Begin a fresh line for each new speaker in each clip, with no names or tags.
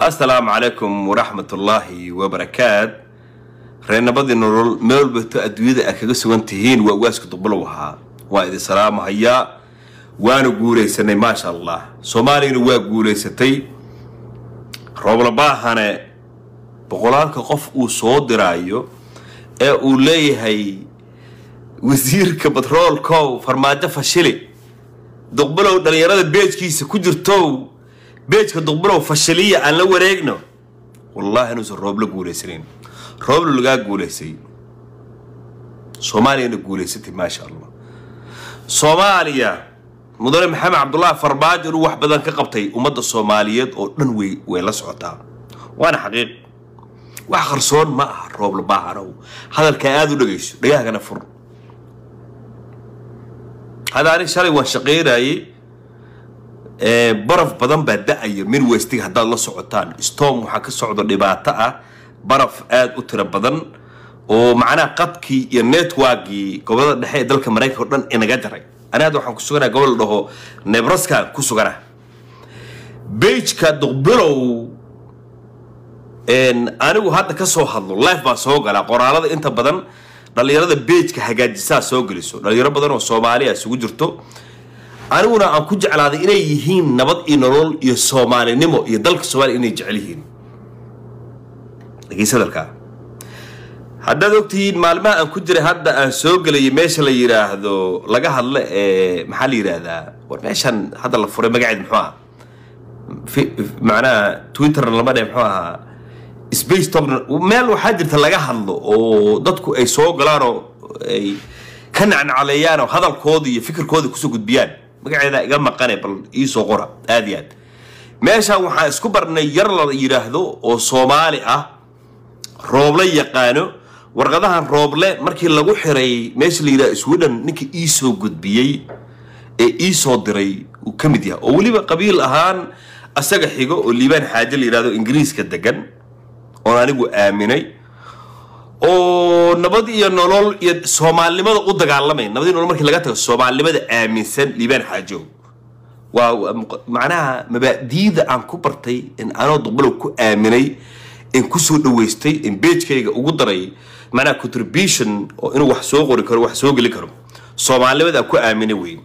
assalaamu calaykum waraxmatullaahi wabarakaat reernabadii nolol meel walbato adduunyada aad kaga sugan tihiin waa waaska duqbulow ahaa waa idin salaamahayaa waana guulaysanay maasha allah soomaaliyana waa guulaysatay rooblabahane boqolaalka qof uu soo diraayo ee uu leeyahay wasiirka batroolkow farmaajo fashili duqbulow dhallinyarada beejkiisa ku jirtow beejka duqbulow fashiliya aan la wareegno wallaahi inuusan roob la guulaysanayn roobla lagaa guulaysay soomaaliyana guulaysatay maasha allah soomaaliya mudane maxamed cabdullaahi farmaajo inuu wax badan ka qabtay ummadda soomaaliyeed oo dhan way way la socotaa waana xaqiiq wax qarsoon ma aha roobla baahanow hadalkaa aada u dhagayso dhagahagana fur hada anig shalay waan shaqaynayay baraf badan baa da-aya midwestiga haddaad la socotaan storm waxaa ka socdo dhibaato ah baraf aada u tiro badan oo macnaha qadkii iyo networkii gobolada dhexe ee dalka maraykanka o dhan inaga jaray ani hadda waxaan ku suganaa gobol la dhaho nebraska ku sugana beijka duqbilow anigu hadda ka soo hadlo life baa soo galaa qoraalada inta badan dhallinyarada beijka hagaajisaa soo geliso dhalinyaro badan oo soomaaliya isugu jirto aniguna aan ku jeclaaday inay yihiin nabad iyo nolol iyo soomaalinimo iyo dalka soomaaliya inay jecel yihiin dhegeysa hadalkaa haddaad ogtihiin maalmaha aan ku jiray hadda aan soo gelayay meesha la yidhaahdo laga hadlo ee maxaa la yidhaahdaa war meeshan hadda la furay magaceed muxuu aha macnaha twitterna lama dhe muxuu ahaa space talk meel waxaa jirta laga hadlo oo dadku ay soo galaanoo ay ka nacnacaleeyaan oo hadalkooda iyo fikirkooda kusoo gudbiyaan magaceeda iga maqane bal iisoo qora aada iyo aad meeshaan waxaan isku barnay yar la yidhaahdo oo soomaali ah rooble yaqaano warqadahan rooble markii lagu xiray meesha la yidhahdo sweden ninka iisoo gudbiyey ee iisoo diray uu ka mid yahay oo weliba qabiil ahaan asaga xigo oo liibaan xaaje la yidhahdo ingiriiska degan oon anigu aaminay oo nabad iyo nolol iyo soomaalinimada u dagaalamay nabad iyo nolol markii laga tago soomaalinimada aaminsan liibaan xaajow waa macnaha mabaadiida aan ku bartay in anoo duqbalow ku aaminay in kusoo dhaweystay in beejkayga ugu daray macnaha contribution oo inuu wax soo qori karo wax soo geli karo soomaalinimada aan ku aaminay wey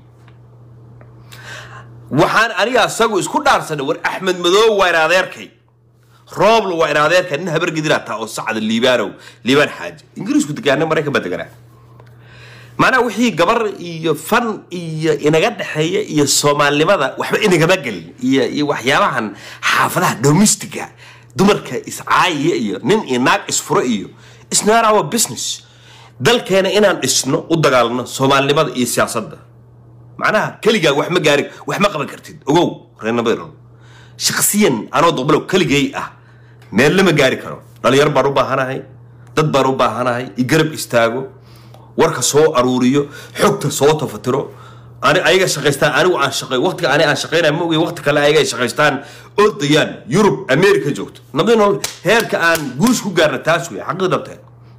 waxaan aniga asagu isku dhaarsanay war axmed madoob waa in adeerkay roobla waa in adeerka nin habargedina taa oo sacda liibaanow liibaan xaaji ingiriisku degaana maraykan baa deganaa macnaha wixii gabar iyo fan iyo inaga dhexeeya iyo soomaalinimada waxba inagama gelin iyo iyo waxyaabahan xaafadaha domestiga dumarka iscaayiya iyo nin iyo naag isfuro iyo isnaan our business dalkeena inaan dhisno u dagaalno soomaalinimada iyo siyaasadda macnaha keligaa wax ma gaari wax ma qaban kartid ogow reenabadro shaksiyan anoo duqbalow keligay ah meel lama gaari karo dhalinyaro baan u baahanahay dad baan u baahanahay igarab istaago warka soo aruuriyo xogta soo tafatiro ani ayaga shaqaystaan anigu aan shaqay waqtiga ani aan shaqaynaya ma ogay waqti kale ayaga ay shaqaystaan ordayaan yurub america joogto nabadi nolol heerka aan guush ku gaarna taas wey xaqii dhabteen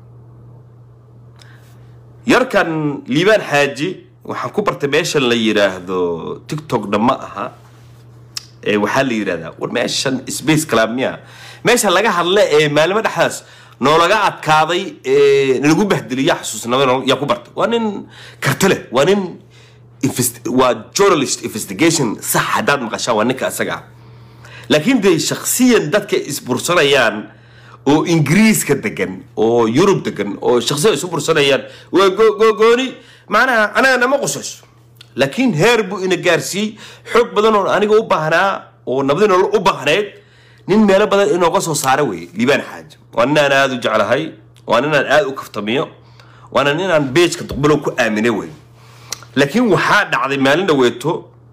yarkan liibaan xaaji waxaan ku bartay meeshan la yidhaahdo tiktokna ma aha waxaa la yidhahdaa war meeshan space clubmiya meesha laga hadle ee maalimo dhexdaas noolaga adkaaday nalagu bahdeliya xasuusnimada nolol yaa ku bartay waa nin karti leh waa nin waa journalist investigation sax haddaad maqashaan waa ninka isaga ah laakiin dee shaksiyan dadka isbursanayaan oo ingiriiska degan oo yurub degan oo shaksiyan isu bursanayaan waa gogooni macnaha anaga nama qusayso laakiin heer buu ina gaarsiiyey xoog badan oo aniga u baahnaa oo nabadi nolol u baahnayd nin meelo badan inooga soo saara weeye liibaan xaaji waa nin aan aada u jeclahay waa nin aan aada u kaftamiyo waana nin aan beejka duqbalow ku aaminay wey laakiin waxaa dhacday maalin dhaweeto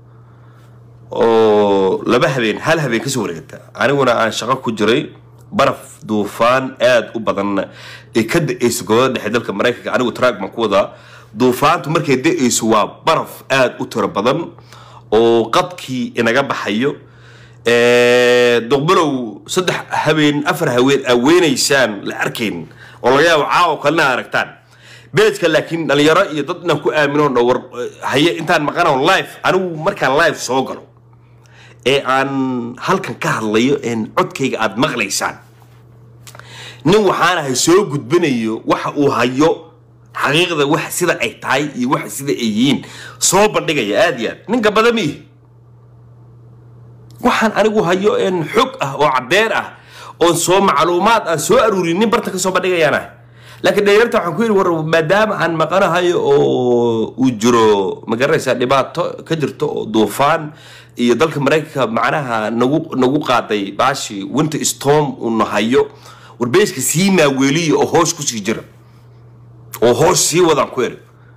oo laba habeen hal habeen kasoo wareegta aniguna aan shaqo ku jiray baraf duufaan aada u badanna ee ka da-eyso gobolada dhexe dalka maraykanka anigu track baan ku wadaa duufaantu markay da-eyso waa baraf aada u tiro badan oo qadkii inaga baxayo duqbalow saddex habeen afar haween aweynaysaan la arkayn oo laga yaabo caawo kalena aragtaan beejka laakiin dhalinyaro iyo dad inaan ku aamino dhowr haye intaan maqano live anigu markaan live soo galo ee aan halkan ka hadlayo een codkayga aada maqlaysaan nin waxaanahay soo gudbinayo waxa uu hayo xaqiiqda wax sida ay tahay iyo waxa sida ay yihiin soo bandhigaya aada iyo aad ninka badan miihi waxaan anigu hayo een xog ah oo caddeer ah oon soo macluumaad aan soo aruurinin barta ka soo bandhigayaana laakiin dhalinyarta waxaan ku yidhi war maadaama aan maqanahayo oo uu jiro magaranaysaa dhibaato ka jirto oo duufaan iyo dalka maraykanka macnaha nagu nagu qaaday baashi winter storm uuna hayo warbeeska sii maaweeliya oo hoos kusii jira oo hoos sii wadaan ku eri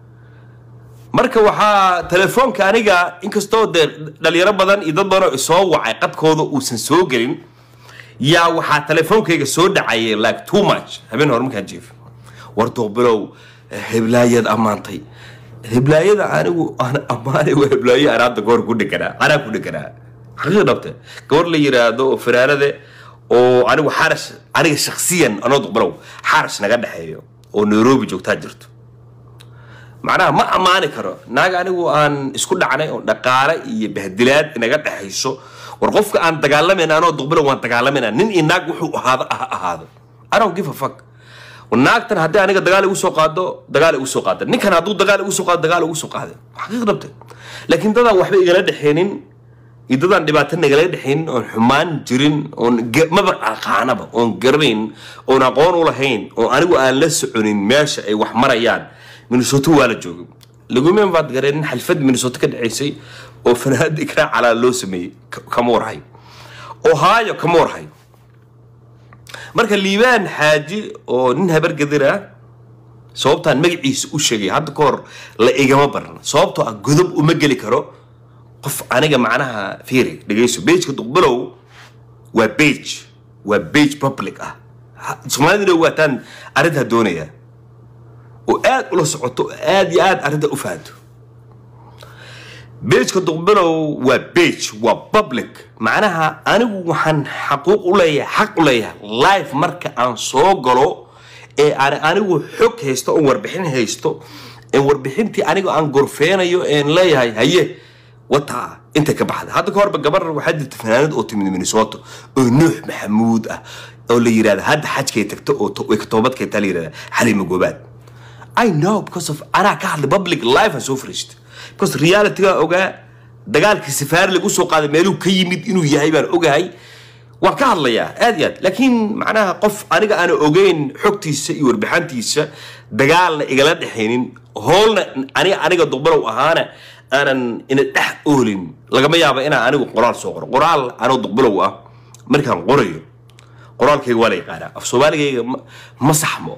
marka waxaa telefoonka aniga inkastoo dee dhalinyaro badan iyo dad badan oo isoo wacay qadkooda uusan soo gelin yaa waxaa telefoonkayga soo dhacaya like too much habeen hore markaan jiif war doobilow heblaayad ammaantay heblaayada anigu aan ammaanay waa heblaayo aan hadda goor ku dheganaa anaa ku dheganaa xaqiiq dhabte gabar la yiraahdo oo fanaanade oo anigu xarash aniga shaksiyan anoo duqbilow xarash naga dhexeeyo oo nairobi joogtaa jirto macnaha ma ammaani karo naag anigu aan isku dhacnay oo dhaqaale iyo bahdilaad inaga dhexayso war qofka aan dagaalamayna anoo duqbilow waan dagaalamayna nin iyo naag wuxuu ahaado ah ahaado i don't give a fuck naagtan haddii aniga dagaal igu soo qaado dagaal igu soo qaada ninkan hadduu dagaal igu soo qaado dagaal igu soo qaada xaqiiq dhabte laakiin dadaan waxba igala dhexeenin iyo dadaan dhibaato nagala dhexaynin oon xumaan jirin oon maba aqaanaba oon garanayn oon aqoon u lahayn oo anigu aan la soconin meesha ay wax marayaan minnesota waa la joogay laguma baad gareenin xalfad minnesota ka dhaceysay oo fanaanada ikraa calaa loo sameeyey kama warhay ohio kama warhay marka liibaan xaaji oo nin habargadir ah sababtaan magaciisa u sheegay hadda ka hor la igama baran sababtoo ah godob uma geli karo qof aniga macnaha fiiri dhegeyso beejka duqbilow waa beej waa beej public ah soomaalidina waataan arrintaa doonaya oo aad ula socoto oo aad iyo aad arrinta u fahanto beejka duqbilow waa beej waa public macnaha anigu waxaan xaquuq u leeyahay xaq u leeyahay life marka aan soo galo ee aan anigu xog haysto oon warbixin haysto ee warbixintii anigu aan gorfeenayo een leeyahay haye wataa inta ka baxda hadda ka horba gabar waxaa jirta fanaanad oo timid minnesota oo nuux maxamuud ah oo la yirahda hadda xajkay tagto oo way ka toobadkeetaa la yirahda xaliima goobaad I know because of anaa ka hadlay public life aan soo fariistay because realityga ogaa dagaalkii safaari lagu soo qaaday meeluu ka yimid inuu yahay baan ogahay waan ka hadlayaa aad iyo aad laakiin macnaha qof aniga aana ogeyn xogtiisa iyo warbixantiisa dagaalna igala dhexaynin hoolna aniga aniga duqbalow ahaana aanan ina dhex oolin lagama yaaba inaan anigu qoraal soo qoro qoraal anoo duqbalow ah markaan qorayo qoraalkayga waa la yaqaanaa af soomaaligayga ma saxmo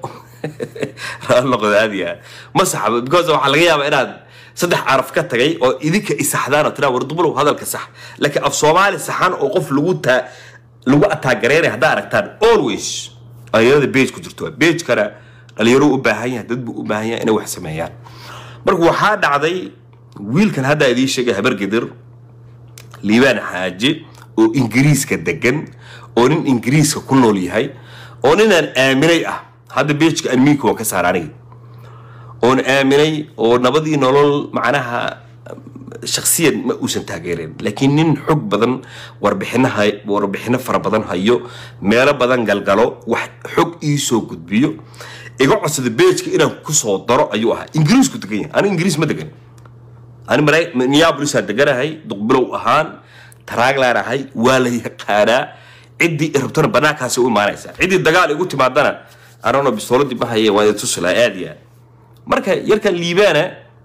noqdo aad iyo aad ma saxmo because waxaa laga yaabaa inaad saddex caraf ka tagay oo idinka isaxdaan oo tiraa war duqbalow hadalka sax laakiin af soomaali saxan oo qof lagu taa lagu ataagareynaya haddaa aragtaan always dhalinyarada bage ku jirto bagekana dhalinyaro u baahan yahay dad buu u baahan yahay inay wax sameeyaan marka waxaa dhacday wiilkan haddaa idiin sheegay habargedir liibaan xaaji oo ingiriiska degan oo nin ingiriiska ku nool yahay oo ninaan aaminay ah hadda bageka amiinka waan ka saara aniga oon aaminay oo nabadii nolol macnaha shaksiyan ma uusan taageerin laakiin nin xog badan warbixino warbixino fara badan hayo meelo badan galgalo wax xog iisoo gudbiyo iga codsada bageka inaan kusoo daro ayuu ahaa ingiriisku degan yahay aniga ingiriis ma degan ani minneapolisaan deganahay duqbilow ahaan taraaglaan ahay waa la yaqaanaa ciddii i rabtona banaankaasi u imaanaysaa ciddii dagaal igu timaadana anano bistooladii ma haye waa idin tusi lahaa aad iyo aad marka yarka liibaana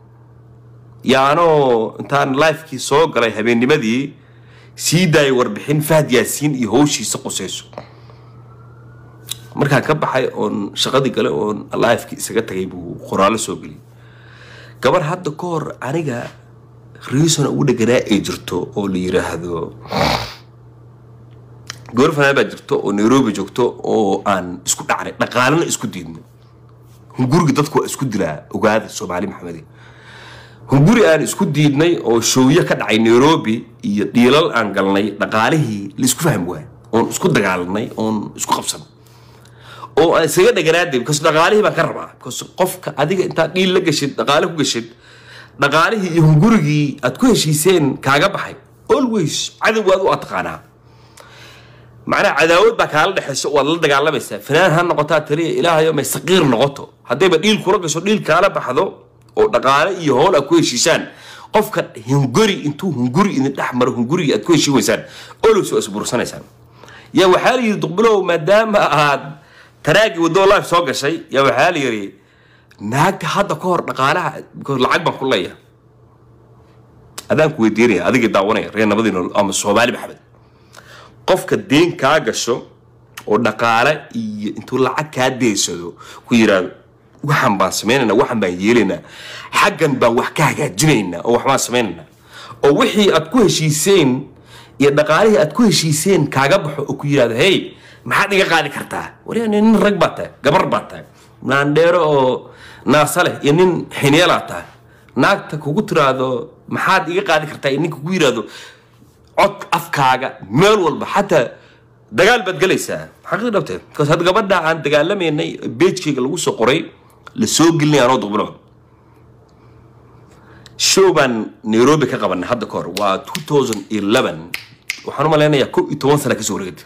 yaanoo intaan lifekii soo galay habeennimadii sii daayay warbixin fahad yaasiin iyo howshiisa qusayso markaan ka baxay oon shaqadii gale oon lifekii isaga tagay buu qoraallo soo geliyay gabar hadda ka hor aniga reason ugu dheganaa ay jirto oo la yiraahdo gabar fanaan baa jirto oo nairobi joogto oo aan isku dhacnay dhaqaalana isku diidnay hunguriga dadku waa isku dilaa ogaada soomaali maxamedi hunguri aan isku diidnay oo showyo ka dhacay nairobi iyo dhiilal aan galnay dhaqaalihii la isku fahmi waay oon isku dagaalanay oon isku qabsanay oo aan isaga dheganaada because dhaqaalihii baan ka rabaa because qofka adiga intaad dhiil la gashid dhaqaale ku gashid dhaqaalihii iyo hungurigii aad ku heshiiseen kaaga baxay always cadow waad u ataqaanaa macnaha cadaawad baa kaala dhexayso waad la dagaalamaysaa fanaan ha noqotaa taliya ilaahayo may saqiir noqoto haddayba dhiil kula gasho dhiil kaala baxdo oo dhaqaale iyo howl aad ku heshiisaan qofka hunguri intuu hunguri idin dhex maro hunguriga aad ku heshiin weysaan olows waa isbursanaysaan yaa waxaa la yidhi duqbilow maadaama aad taraagii waddo life soo gashay yaa waxaa la yidhi naagta hadda ka hor dhaqaalaha because lacag baan ku leeyahay adaan ku weydiinaya adigii daawanaya reer nabadii nool ama soomaali maxamed qofka deen kaa gasho oo dhaqaale iyo intuu lacag kaa deysado ku yidhaahdo waxaan baan samaynaynaa waxaan baan yeelaynaa xaggan baan wax ka hagaajinaynaa oo waxbaan samaynaynaa oo wixii aad ku heshiiseen iyo dhaqaalihii aad ku heshiiseen kaaga baxo oo ku yidhahdo hey maxaad iga qaadi kartaa wariya nin rag baa tahay gabar baa tahay naandheero oo naasa leh iyo nin xinyeelaa tahay naagta kugu tiraahdo maxaad iga qaadi kartaa iyo ninka kugu yidhahdo cod afkaaga meel walba xataa dagaal baad gelaysaa xaqiiq dhabte bcause hadda gabadha aan dagaalamaynay beejkayga lagu soo qoray la soo gelinay anoo duqbilo show baan nairobi ka qabanay hadda ka hor waa 2011 waxaan u malaynayaa kow iyo toban sana kasoo wareegtay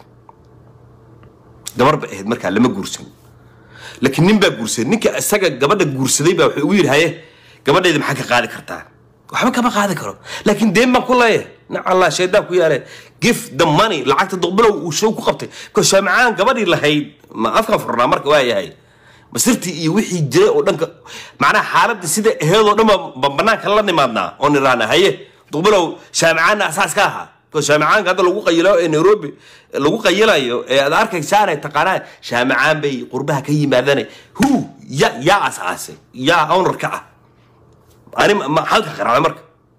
gabar ba ahayd markaa lama guursan laakiin nin baa guursaday ninka isaga gabadha guursaday baa wuxuu ugu yidhi haye gabadhayda maxaa ka qaadi kartaa waxba kama qaadi karo laakiin deen baan ku leeyahay nacallah shaydaan ku yaale give the money lacagta duqbilow uu show ku qabtay because shaamicaan gabadhii lahayd ma afkan furnaa marka waa yahay masirtii iyo wixii jiray oo dhanka macnaha xaaladda sida aheed oo dhan baan banaanka la nimaadnaa oo niraana haye duqbilow shaamicaanna asaas ka ahaa because shaamicaanka hadda lagu qayilo ee nairobi lagu qayilayo ee aad arkaysaanay taqaanaa shaamicaan bay qurbaha ka yimaadane hu ya yaa asaasay yaa owner ka ah ani ma- halka qaracda marka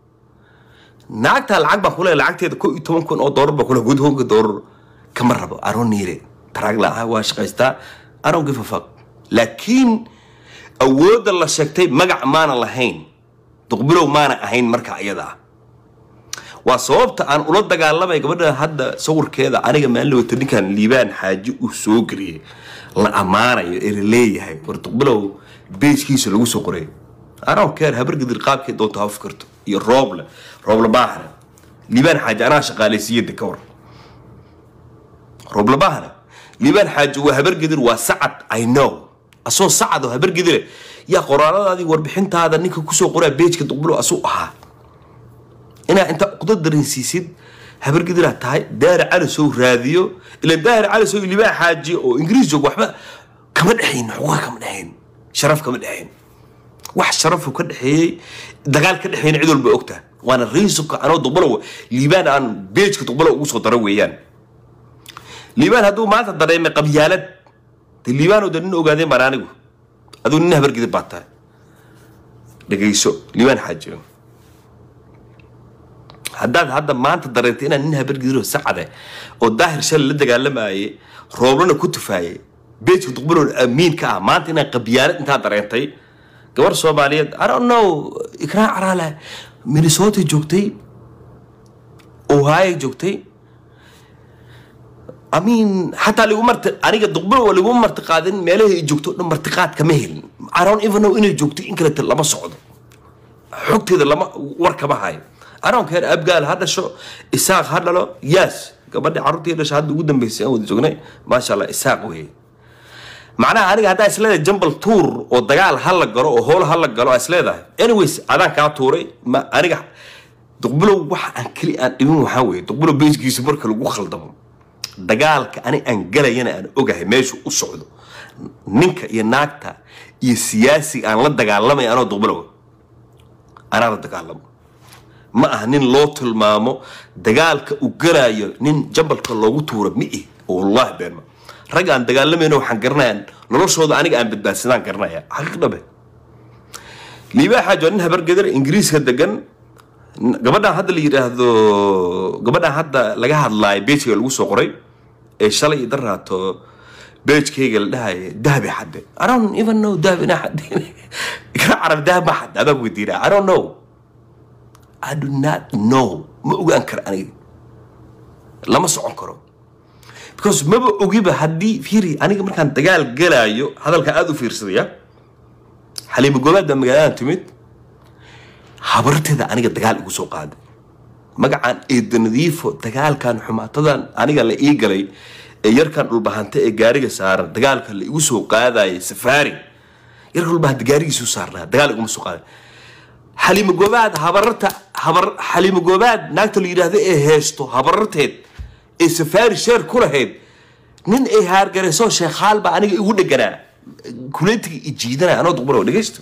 naagtaa lacag baa kule lacagteeda ko iyo toban kun oo doolar baa kule gudhoonka doolar kama rabo aroon niire taraag la waa shaqaystaa aroon give a fuck laakiin awoodda la sheegtay magac maana lahayn duqbilow maana ahayn marka iyada ah waa sababta aan ula dagaalamay gabadha hadda sawirkeeda aniga maalin wata ninkan liibaan xaaji uu soo geliyay la ammaanayo ee la leeyahay war duqbilow beejkiisa lagu soo qoray anaa keer habargidir qaabkay doonto ha fikirto iyo rooble rooble baahane liibaan xaaji anaa shaqaalaysiiyada ka war rooble baahane liibaan xaaji waa habargidir waa sacad i know asoo sacad oo habargidire yaa qoraaladaadii warbixintaada ninka kusoo qoraa beejka duqbilow asuu ahaa inaa inta uqda dareensiisid habargidiraa tahay daari cali sow raadiyo ilan daari cali sow libaa xaaji oo ingiriis joog waxba kama dhexayn xuquuqa kama dhexayn sharaf kama dhexayn wax sharafu ka dhexeeyey dagaal ka dhexeeyna cid walba ogtaha waana riisubka anoo duqbalo liibaan aan beejka duqbalo ugu soo daro weeyaan liibaan hadduu maanta dareemay qabyaalad de liibaanoo de nin ogaadeen baan anigu aduu nin habargidir baa tahay dhegayso liibaan xaaji haddaad hadda maanta dareentay inaad nin habargidiro sacade oo daahir shalay la dagaalamayay rooblana ku tufaayay beejka duqbaloon amiin ka ah maanta inaad qabyaalad intaa dareentay gabar soomaaliyeed i don't know ikraan caraale minnesota joogtay ohio joogtay I mean xataa ligu marti aniga duqbalo waa ligu marti qaadin meelaha ay joogto dhan martiqaad kama helin i don't even know inay joogto in kaleta lama socdo xogteeda lama war kama hayo aroonkeer abgaal ha dhasho isaaq ha dhalo yes gabadha carruurtii dhasha hadda ugu dambeysay aan wada joognay maasha allah isaaq weye macnaha aniga haddaa isleedahay jambal tuur oo dagaal ha la galo oo howl ha la galo aa isleedahay anyways adaan kaa tuuray ma aniga duqbilow waxa aan keli aan dhibin waxaa weeye duqbilow beeskiisa marka lagu khaldamo dagaalka ani aan galayana aan ogahay meeshu u socdo ninka iyo naagta iyo siyaasiga aan la dagaalamay anoo duqbilow anaa la dagaalamo ma aha nin loo tilmaamo dagaalka uu galaayo nin jambalka loogu tuuro mi-i oo wallahi beenma rag aan dagaalamayno waxaan garanaya noloshooda aniga aan badbaadsadaan garanaya xaqiiq dhabe liibaa xaaji waa nin habargedar ingiriiska degan gabadhaan hadda la yidhaahdo gabadhaan hadda laga hadlaayo beejkayga lagu soo qoray ee shalay i daraato beejkayga la dhahaya dahabi xadde i don't even know dahab inaa xadde ikra carab dahab ma xadde adaan weydiinaa i don't know I do not know ma ogaan karo aniga lama socon karo because maba ogiba haddii fiiri aniga markaan dagaal galaayo hadalka aada u fiirsadaya xaliimo goobaad baa magaaladan timid habarteeda aniga dagaal igu soo qaaday magacaan eeda nadiifo dagaalkan xumaatadan aniga la ii galay ee yarkan dhulbahante ee gaariga saaran dagaalka la igu soo qaadayay safaari yarkan dhulbahante gaarigiisu saarnaa dagaal iguma soo qaaday xaliimo goobaad habararta habar xaliimo goobaad naagta la yidhaahdo ee heesto habararteed ee safaari sheer ku lahayd nin ay haargarayso sheekhaal baa aniga igu dheganaa kuleetiga i jiidanaya anoo duqbaro dhegeysto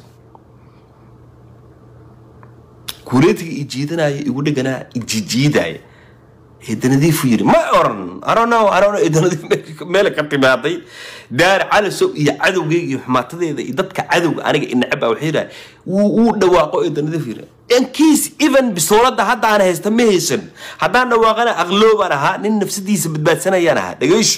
kuleetiga i jiidanaya igu dheganaa ijijiidaya eedanadiifu yiri ma oran arono arono eedanadiif meel ka timaaday daar calasow iyo cadowgeyga iyo xumaatadeeda iyo dadka cadowga aniga inacaba waxay yidhaha wuu wuu dhawaaqo eedanadiif yiri inkiis even bisoolada haddaan haysta ma haysan haddaan dhawaaqana aqloobaan ahaa nin nafsadiisa badbaadsanayaan ahaa dhegeyso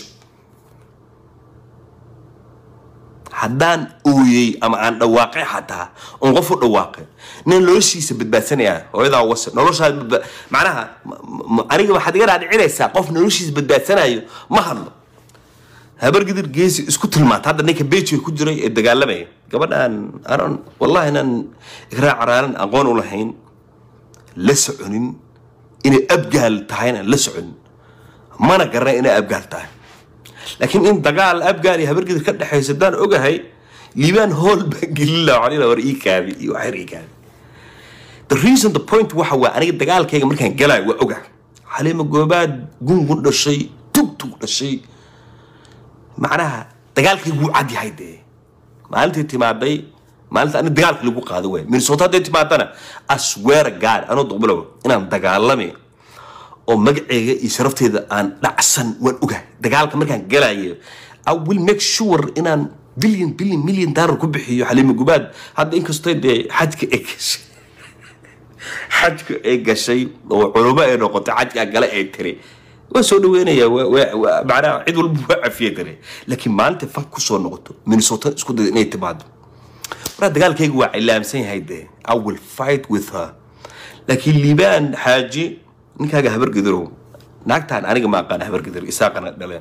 haddaan ooyey ama aan dhawaaqay xataa oon qof u dhawaaqay nin noloshiisa badbaadsanaya hooyadaa wase noloshaa badba macnaha aniga waxaad iga dhaadhicinaysaa qof noloshiisa badbaadsanayo ma hadlo habargidir geesi isku tilmaanta hadda ninka bejiga ku jiray ee dagaalamaya gabadhaan aron wallahi inaan ikraa caraaran aqoon u lahayn la soconin inay abgaal tahayna la soconin mana garanay inay abgaal tahay laakiin in dagaal abgaal iyo habargidir ka dhexaysa haddaan ogahay liibaan hool baan gelin laha waxaan ilaha war ii kaabi iyo waxyar ii kaabi the reason the point waxa waa aniga dagaalkayga markaan galaayo waa oga xaliimo goobaad gungun dhashay tugtug dhashay macnaha dagaalkaygu wuu cad yahay dee maalintii timaaday maalinta ani dagaalka lagu qaado waay minnesota hadday timaadana aswear gaad anoo duqbilow inaan dagaalami oo magaceyga iyo sharafteeda aan dhacsan waan ogahay dagaalka markaan galayo i will make sure inaan billion billion million dollar ku bixiyo xaliimo gubaad hadda inkastoo dee xajka ay gashay xajka ay gashay oo culamo ay noqotay xajkaa gale ay tiri waa soo dhaweynaya macnaha cid walba waa cafiye tiri laakiin maalinta fan kusoo noqoto minnesota isku dayda inay timaado maraa dagaalkayga waa cilaamsan yahay dee i will fight with her laakiin liibaan xaaji ninkaaga habargedirow naagtaan aniga ma aqaan habargedir isaaqana dhaleen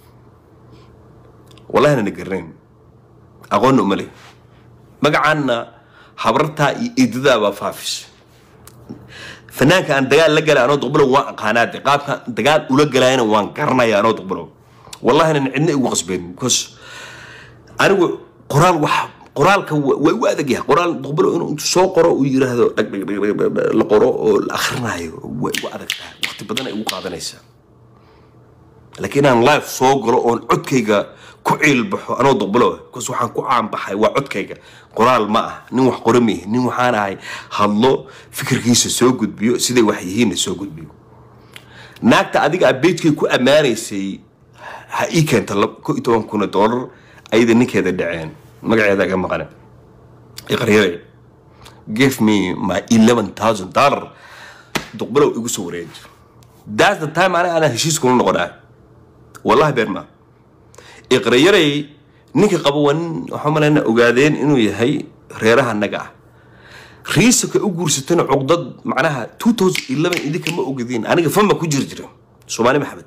wallahina na garanayn aqoonna uma leh magacaanna habartaa iyo eedadaa baa faafis fanaanka aan dagaal la galay anoo duqbilow waan aqaanaa de qaabka dagaal ula galayana waan garanaya anoo duqbilow wallahina cidna igu qasbeen because anigu qoraal wax qoraalka waa u adag yahay qoraal duqbilow inuu intuu soo qoro uu yiraahdo dhag dhag dhag dhag la qoro oo la akhrinayo way u adag tahay waqti badan ay ugu qaadanaysaa laakiin inaan live soo galo oon codkayga ku ciilbaxo anoo duqbilow because waxaan ku caanbaxay waa codkayga qoraal ma ah nin wax qora mihi nin waxaan ahay hadlo fikirkiisa soo gudbiyo siday wax yihiinna soo gudbiyo naagta adiga a beejkay ku ammaanaysay ha ii keenta ko iyo toban kun oo dollar ayada ninkeeda dhaceen magaceeda iga maqane iqaryare give me my eleven thousand dollar duqbilow igu soo wareeji that's the time aniga anaa heshiis kula noqonaa wallahi beer maa iqrayaray ninka qaba waa nin waxaa malayna ogaadeen inuu yahay reeraha naga ah riisaka u guursatana cuqdad macnaha two thousand eleven idinka ma ogadiin aniga fama ku jiri jira soomaali maxamed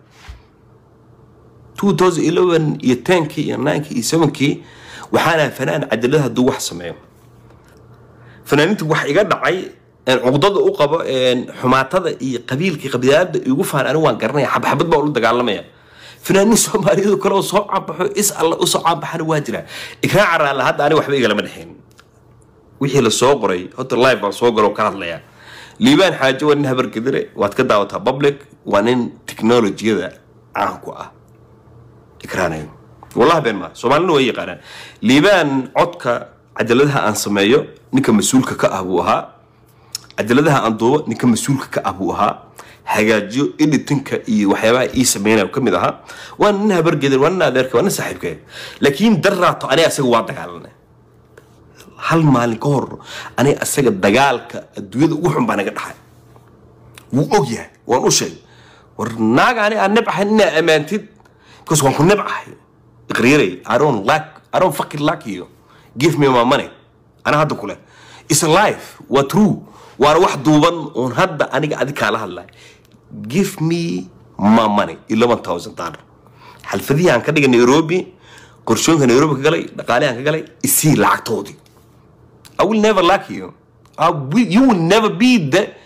two thousand eleven iyo tenkii iyo ninkii iyo sevenkii waxaan ahay fanaan cadalada hadduu wax sameeyo fanaaninta wax iga dhacay cuqdada u qabo xumaatada iyo qabiilkii qabiilada igu faan anigu waan garanaya xabxabad baa ula dagaalamaya fanaaniin soomaaliyeed kale oo soo caanbaxo is alla usoo caanbaxana waa jira ikraan caraala hadda aniga waxba igalama dhexayn wixii la soo qoray horta live baan soo galo ka hadlaya liibaan xaaje waa nin habargedire waad ka daawataa public waa nin technologiyada caan ku ah ikraanayo wallahi been maa soomaalina way yaqaanaan liibaan codka cajaladaha aan sameeyo ninka mas-uulka ka ah buu ahaa cajaladaha aan duubo ninka mas-uulka ka ah buu ahaa hagaajiyo editinka iyo waxyaabaha ii sameynaya ka mid ahaa waa nin habargedir waa nin adeerka waa nin saaxiibkee laakiin darraato aniga asaga waa dagaalanay hal maalin ka hor aniga asaga dagaalka adduunyada ugu xun baa naga dhaxay wuu og yahay waan u sheegay war naaga ani aan nebcahay inaa ammaantid because waan ku nebcahay iqriiray i don't like i don't fucking like you give me my money ana hadda kule is a life waa true waana wax duuban oon hadda aniga adi kaala hadlay give me my money eleven thousand dollar xalfadihii aan ka dhigay nairobi qorshooyinka nairobi ka galay dhaqaalihi aan ka galay isii lacagtoodii i will never like you I will, you will never be the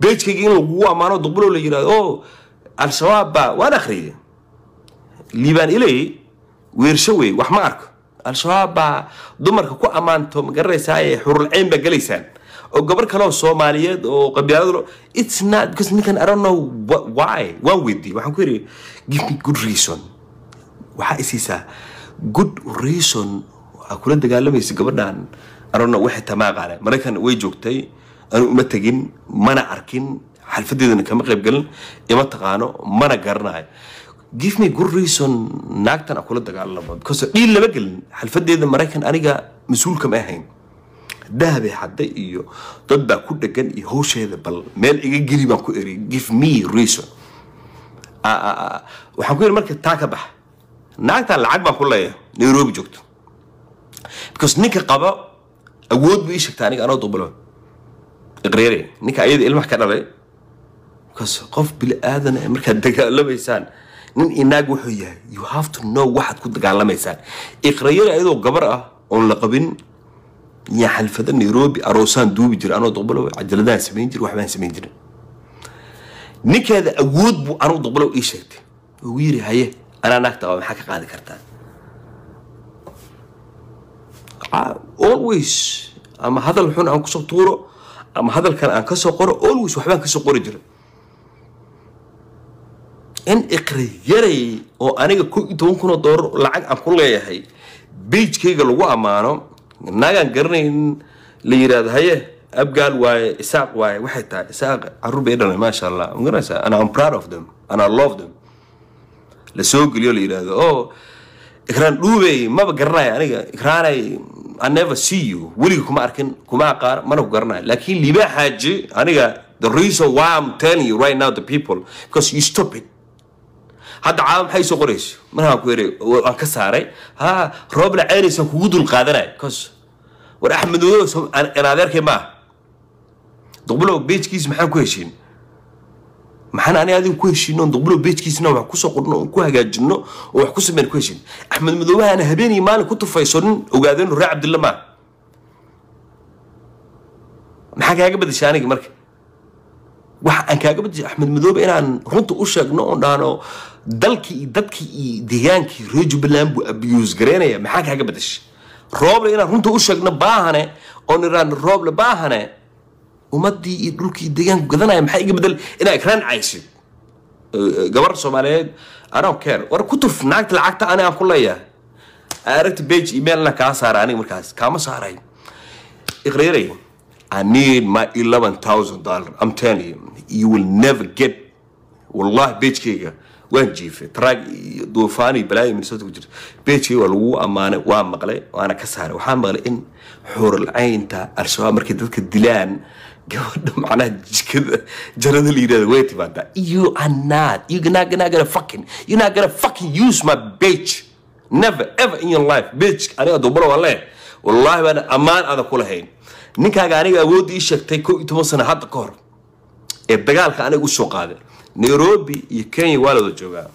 beejkayga in lagugu ammaano duqbulow la yidhahdo o al-shabaab baa waan akhriyay liibaan ilay weersho wey wax ma arko al-shabaab baa dumarka ku ammaanto ma garanaysaa ee xurulcayn baa gelaysaan oo gabar kale oo soomaaliyeed oo qabiilado it's not because ninkan I don't know wh- why waan weydiiyey waxaan ku yidhi give me good reason waxaa isiisaa good reason waxaa kula dagaalamaysa gabadhan I don't know waxay tamaa qaane maraykan way joogtay anu uma tegin mana arkin xalfadeedana kama qayb galin ima taqaano mana garanayo give me good reason naagtan aan kula dagaalamo because dhiil lama gelin xalfadeeda maraykan aniga mas-uulka ma ahayn dahabay hadda iyo dad baa ku dhegan iyo hawsheeda bal meel iga geli baan ku eri give me reason Ah, ah, ah. waxaan ku yidhi marka taa ka baxa naagtan lacag baan ku leeyahay nairobi joogto because ninka qaba awood buu ii sheegta aniga anoo dubulo iqreere ninka ayada ilmaha ka dhalay because qof bili aadan eh, markaad dagaalamaysaan nin inaag wuxuu yahay you have to know waxaad ku dagaalamaysaan iqreere ayadoo gabar ah oon la qabin yaa xalfada nairobi aroosaan duubi jira anoo dubulo cajaladaan samayn jira waxbaan samayn jirin ninkeeda awood buu anuu duqbalow ii sheegtay ugu yiri haye anaa naagta qaba maxaa ka qaadi kartaa Ah, always ama hadal xun aan kusoo tuuro ama hadal kale aan kasoo qoro always waxbaan kasoo qori jira in iqri yaray oo aniga ko iyo toban kun oo doolar lacag aan ku leeyahay beijkayga lagu ammaano naagaan garanayn la yidhaahdo haye abgaal waaye isaaq waaye waxay tahay isaaq caruur bay dhalay maasha allah ma garanaysaa and I'm proud of them and I love them la soo geliyo la yidhaahdo oo ikraan dhuubey maba garanayo aniga ikraanay I never see you weliga kuma arkin kuma aqaan mana ku garanayo laakiin liibaa xaaji aniga the reason why I'm telling you right now the people because you stupid hadda caawa maxay soo qorayso markaan ku yidhi waan ka saaray ha roobla ceynaysan kugu dul qaadanaya cause war axmed madow in adeerkay maaha duqbulow beejkiis maxaan ku heshiin maxaan ani adiga ku heshiino duqbulow beejkiisna wax kusoo qorno oon ku hagaajino oo wax ku sameyn ku heshiin axmed madoobaha ana habeenii maalin ku tufayso nin ogaadeen ree cabdilla maaha maxaa kaaga badashay aniga marka waxa aan kaaga badashay axmed madoobe inaan runta u sheegno oon dhahno dalkii iyo dadkii iyo deegaankii reer jubbaland buu abuse garaynaya maxaa kaaga badashay rooble inaan runta u sheegno baahane oon iraan rooble baahane ummadii iyo dhulkii deegaanku gadanaya maxaa iga bedel inaa ikraan caysid gabar soomaaliyeed I don't care war ku tuf naagta lacagta ani aan ku leeyahay aragti page emailna kaa saara aniga markaas kaama saaray iqreeray I need my eleven thousand dollar I'm telling you you will never get wallahi pagekayga waan jiifay traag iyo duufaan iyo balaayo minnesota ku jirta pagekayga waa lagu ammaanay waa maqlay waana ka saaray waxaa maqlay in xuuralcaynta al-shabaab markay dadka dilaan gabadha macnaha jikada jarada la yidhahda way timaadaa you are not you not gonna gonna fucking you not gonna fucking use my page never ever in your life page aniga dubalo waa lee wallahi baan ammaan adan ku lahayn ninkaaga aniga awoodda ii sheegtay kow iyo toban sano hadda ka hor ee dagaalka aniga usoo qaaday nairobi iyo kenya waa lada joogaa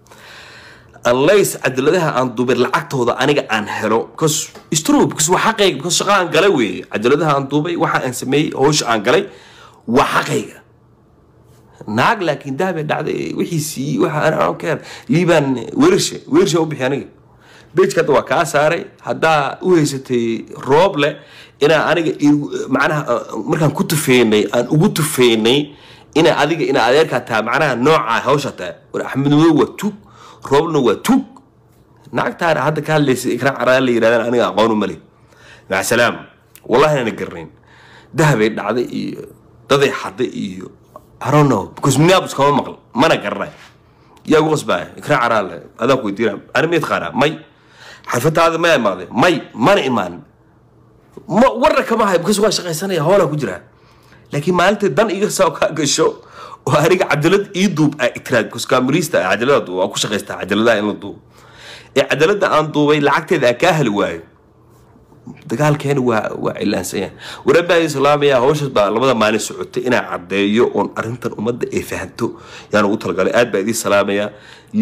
unless cadaladaha aan duubay lacagtooda aniga aan helo because it's true because waa xaqayga because shaqa aan galay weeye cadaladaha aan duubay waxa aan sameeyey hawsha aan galay waa xaqayga naag laakiin dahabay dhacday wixiisii waxa aan aan keer liibaan weershe weershe u bixi aniga bejka hadda waa kaa saaray haddaa u haysatay roob leh inaa aniga igu- macnaha uh, markaan ku tufeynay aan ugu tufeynay inaa adiga inaa adeerkaa taha macnaha noocaa hawsha taha war axmed madow waa tug rooblna waa tug naagtaana hadda ka hadlaysa ikraan caraan la yidhahdaan aniga aqoonu mali maca salaam wallahi inaan garanayn dahabay dhacday iyo daday xaday iyo I don't know because minneapolis kama maqal mana garanay yaa ugu qasbaya ikraan caraan le adaan ku weydiina ani ma yaqaanaa may xarfadaada ma imaaday may mana imaanin ma warna kama hayo because waa shaqaysanaya hoolaan ku jiraa laakiin maalinta dan iga soo kaa gasho oo aniga cadalad ii duub aa itiraad because kaamiriista ah cadalada duub waa ku shaqaystaa cadaladaha in la duubo ee cadalada aan duubay lacagteeda aan kaa heli waayo dagaalkeena waa waa cilaansan yahay warabaa islaamaya hawshaas baa labada maalin socotay inaa caddeeyo oon arrintan ummadda ay fahanto yaan ugu talagalay aad baa idiin salaamaya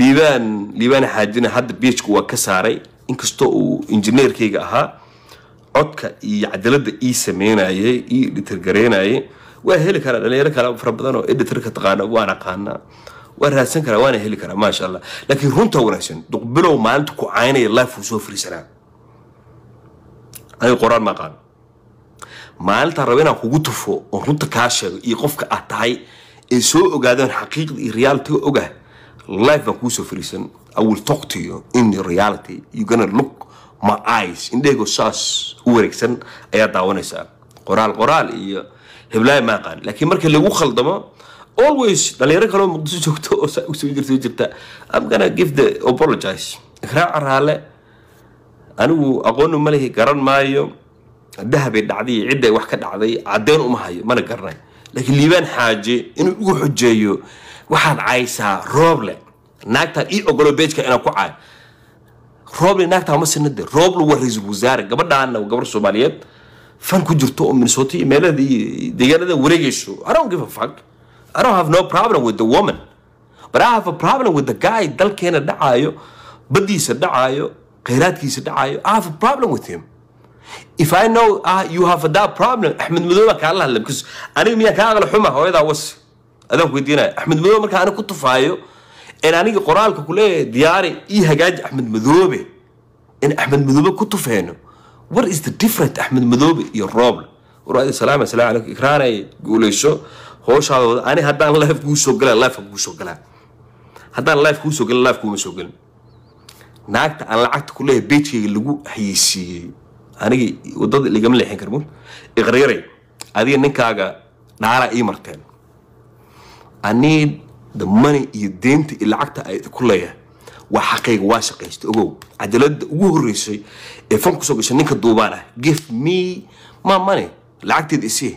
liibaan liibaan xaajina hadda beejku waa ka saaray inkastoo uu injineerkayga ahaa codka iyo cadaalada ii sameynayay ii editargareynayay waa heli karaa dhalinyaro kale fara badan oo editorka taqaana waan aqaanaa waan raadsan karaa waana heli karaa maasha allah laakiin runta wanaagsan duqbilow maalinta ku caynaya life uu soo fariisanaa aniga qoraan ma aqaan maalintaan raba inaan kugu tufo oon runta kaa sheego iyo qofka aad tahay ee soo ogaadeen xaqiiqda iyo reality ogah life baan kuusoo fariisan i will talk to you in reality you gonna look my eyes indhahaygo saas u wareegsan ayaa daawanaysaa qoraal qoraal iyo heblaaya ma aqaan laakiin markii lagu khaldamo always dhalinyaro kaloo muqdiso joogto oo saa usoo jirta jirta i'm gonna give the apologize ikraaca raale anigu aqooni ma lihi garan maayo dahabay dhacday iyo cidday wax ka dhacday caddeyn uma hayo mana garanay laakiin liibaan xaaje inuu igu xujeeyo waxaad caysaa rooble naagtaan ii ogolo beejka inaan ku caayo rooble naagtaa ma sinade rooble waa ra-iisul wasaare gabadhaana waa gabar soomaaliyeed fan ku jirto oo minnesota iyo meelada iyo deegaanada wareegayso i don't give a fuck i don't have no problem with the woman but i have a problem with the guy dalkeena dhacaayo baddiisa dhacaayo khayraadkiisa dhacaayo i have a problem with him if I know uh, you have that problem Axmed Madow baan kaala hadla because aniga miyaan kaa aqla xuma hooyadaa was adaan ku weydiinaya Axmed Madow marka aniga ku tufaayo in aniga qoraalka ku leeyahay diyaari ii hagaaji Axmed Madoobe in Axmed Madoobe ku tufeeno what is the difference Axmed Madoobe iyo Roble waraadi salaam assalaamu calaykum ikraanay guuleyso howshaada wada ani haddaan live kuu soo galaa live kuu soo galaa haddaan live kuu soo galin live kuuma soo galin naagta aan lacagta ku leeyahay beejkayga lagu hayeysiiyey aniga wadada ligama leexin karmun iqryaray adiga ninkaaga dhaalaa ii marteen anii the money iyo deynta iyo lacagta ay ku leeyahay waa xaqayga waa shaqaysta ogow cadaalada ugu horeysay ee fan kusoo gashay ninka duubaan ah give me my money lacagteeda isii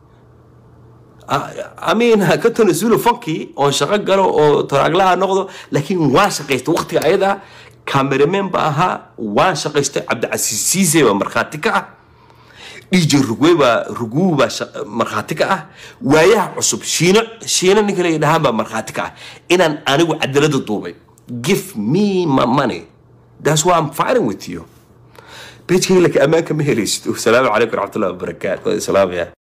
amiin ka tanasulo fankii oon shaqo galo oo taraaglaha noqdo laakiin waan shaqaysta waqtiga ayada cameraman ba ahaa waan shaqaystay cabdicasiis siise baa markhaati ka ah dj rugwe baa ruguu baa markhaati ka ah waayaha cusub shiino shiino ninka la dhahaan baa markhaati ka ah inaan anigu cadaalada duubay give me my money that's why i'm fighting with you bejkayga laka ammaanka ma helaysid asalaamu calaykum waraxmatullahi wabarakaatu salaamaya